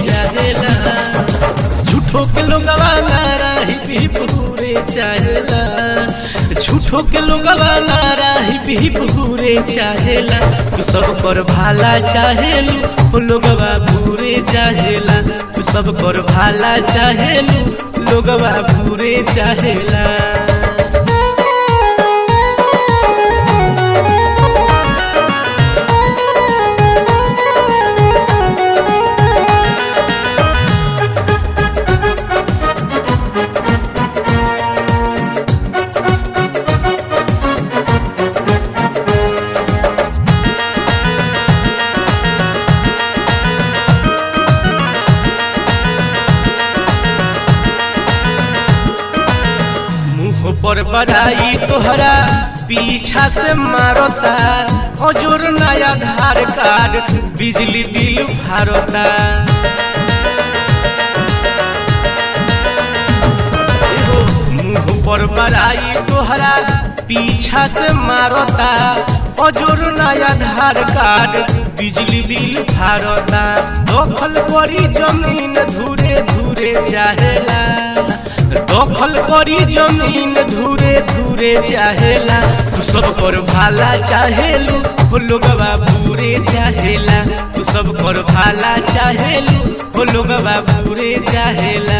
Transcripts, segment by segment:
चाहेला झूठो के लोगवा नारा ही पूरे चाहेला झूठो के लोगवा नारा ही पूरे चाहेला तू सब पर भाला चाहेलू ओ लोगवा पूरे चाहेला तू सब पर भाला चाहेलू लोगवा पूरे चाहेला मुंह पर बधाई तोहरा पीछा से मारता हजूर नया आधार कार्ड बिजली बिल भारता एहो, मुंह पर बधाई तोहरा पीछा से मारता हजूर नया आधार कार्ड बिजली बिल भारता दखल करी जमीन धूरे धूरे चाहेला दखल करी जमीन धूरे धूरे चाहेला तू सब पर भाला चाहेलू हो लोगवा पूरे चाहेला तू सब पर भाला चाहेलू हो लोगवा पूरे चाहेला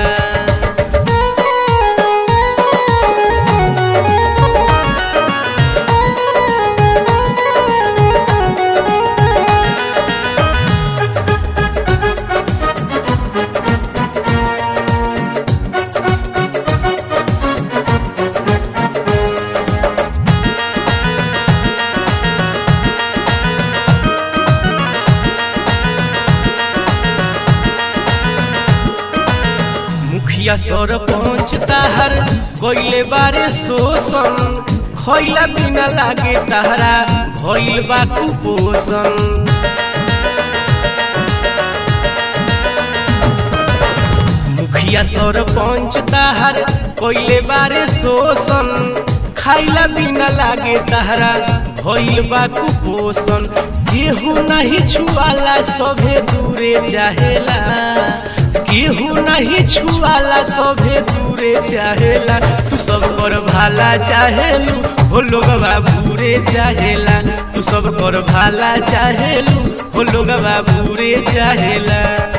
मुखिया सरपंच ताहर कोइले बारे शोषण खैला बिना लागे ताहरा भइल बा कुपोषण मुखिया सरपंच ताहर कोइले बारे शोषण खाइला बिना लागे ताहरा भइल बा कुपोषण केहू नहीं छुआला सभे दूरे चाहेला केहू नहीं छुआला सभे दूरे चाहेला तू सब पर भाला चाहेलू हो लोगवा पूरे चाहेला तू सब पर भाला चाहेलू हो लोगवा पूरे चाहेला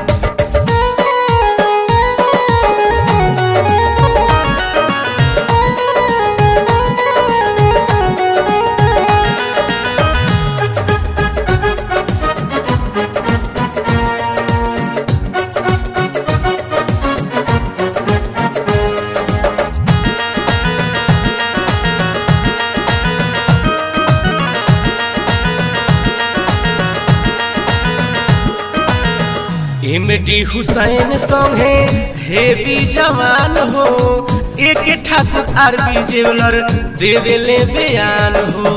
इमडी हुसैन संगे हेवी जवान हो एक ठाकुर आरबी जेवलर दे देले बयान हो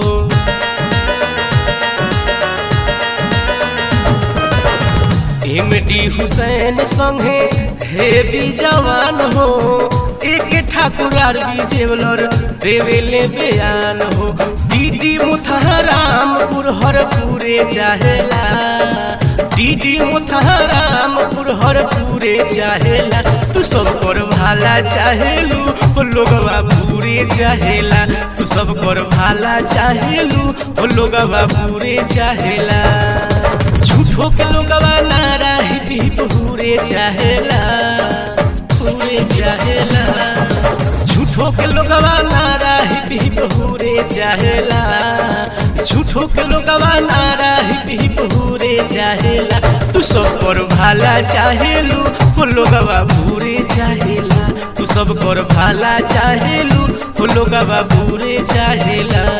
इमडी हुसैन संगे हेवी जवान हो एक ठाकुर आरबी जेवलर दे देले बयान हो दीदी मुथरामपुर हर पूरे चाहेला दीदी मुथरामपुर हर पूरे चाहेला तू सब कर भाला चाहेलू ओ लोगवा पूरे चाहेला तू सब कर भाला चाहेलू ओ लोगवा पूरे चाहेला झूठो के लोगवा नारा ही पूरे चाहेला पूरे चाहेला झूठो के लोगवा नारा ही पूरे चाहेला झूठो के लोगवा नारा ही पूरे चाहेला तू सब पर भाला चाहेलू ओ लोगवा पूरे चाहेला तू सब पर भाला चाहेलू ओ लोगवा पूरे चाहेला